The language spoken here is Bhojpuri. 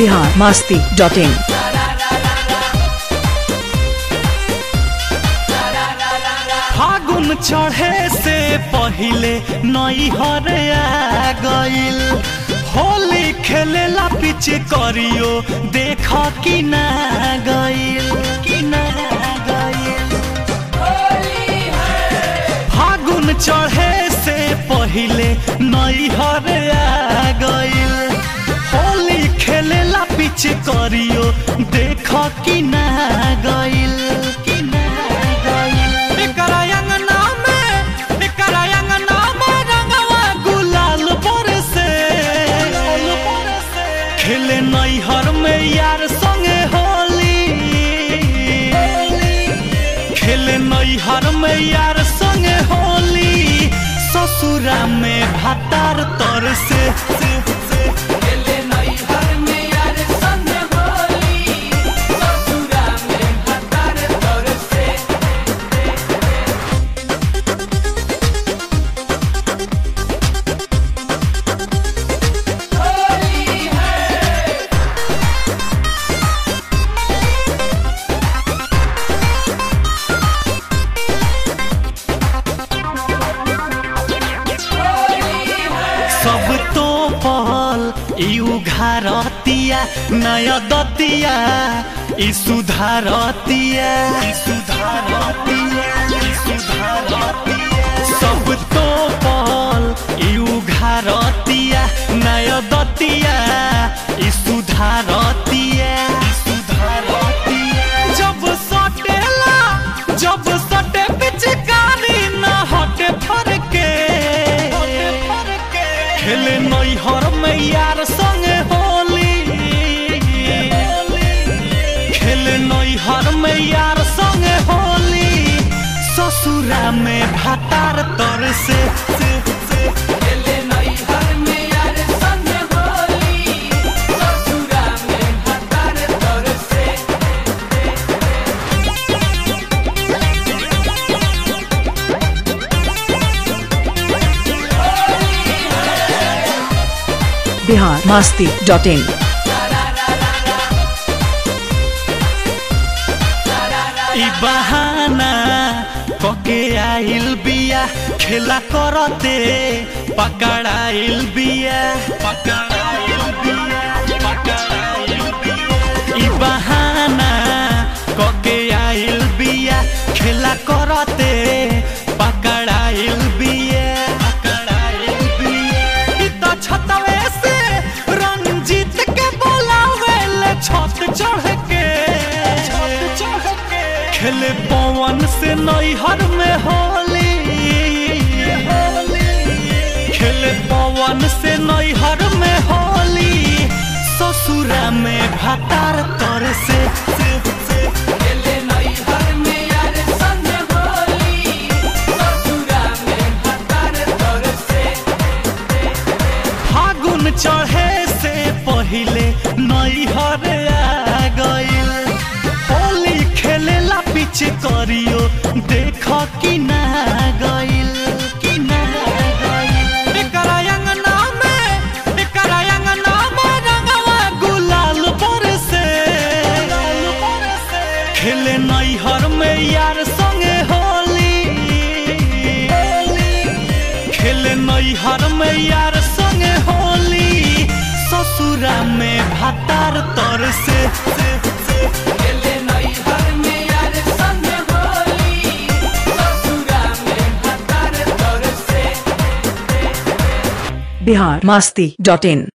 बिहार मास्ती डॉट इन फागुन चढ़े से पहिले नैहर आ गइल होली खेलेला पीछे करियो देख कि ना गइल कि ना गइल फागुन चढ़े से पहिले नैहर आ गइल होली खेलेला पीछे करियो देख कि ना गइल कि ना गइल एकरा अंगना में एकरा अंगना में रंगवा गुलाल बरसे खेले नैहर में यार संगे होली खेले नैहर में यार संगे होली ससुरा में भातार तर से सब तो पहल ई उघारतिया नया दतिया ई सुधारतिया ई सुधारतिया ई सुधारतिया सब तो पहल ई उघारतिया नया दतिया ई सुधारतिया ई सुधारतिया जब सटेला जब सटे पिचकारी ना हटे फरके खेले नैहर में यार संगे होली खेले नैहर में यार संगे होली ससुरा में भातार तर से बिहार मास्ती डॉट इन ई बहाना कके आइल बिया खेला करते पकड़ाइल बिया पकड़ाइल बिया पकड़ाइल बिया ई बहाना कके आइल बिया खेला करते पकड़ाइल बिया पकड़ाइल बिया ई त छतवे से रंजीत के बोलावेले छत चढ़ के छत चढ़ के खेले पवन से नैहर में होली खेले पवन से नैहर में होली ससुरा में भातार तर से फागुन चढ़े से पहिले नैहर आ गइल होली खेलेला पीछे करियो देख कि ना गइल कि ना गइल एकरा अंगना में एकरा अंगना में रंगवा गुलाल बरसे खेले नैहर में यार संगे होली खेले नैहर में यार संगे होली ससुरा में भातार तर से बिहार मास्ती डॉट इन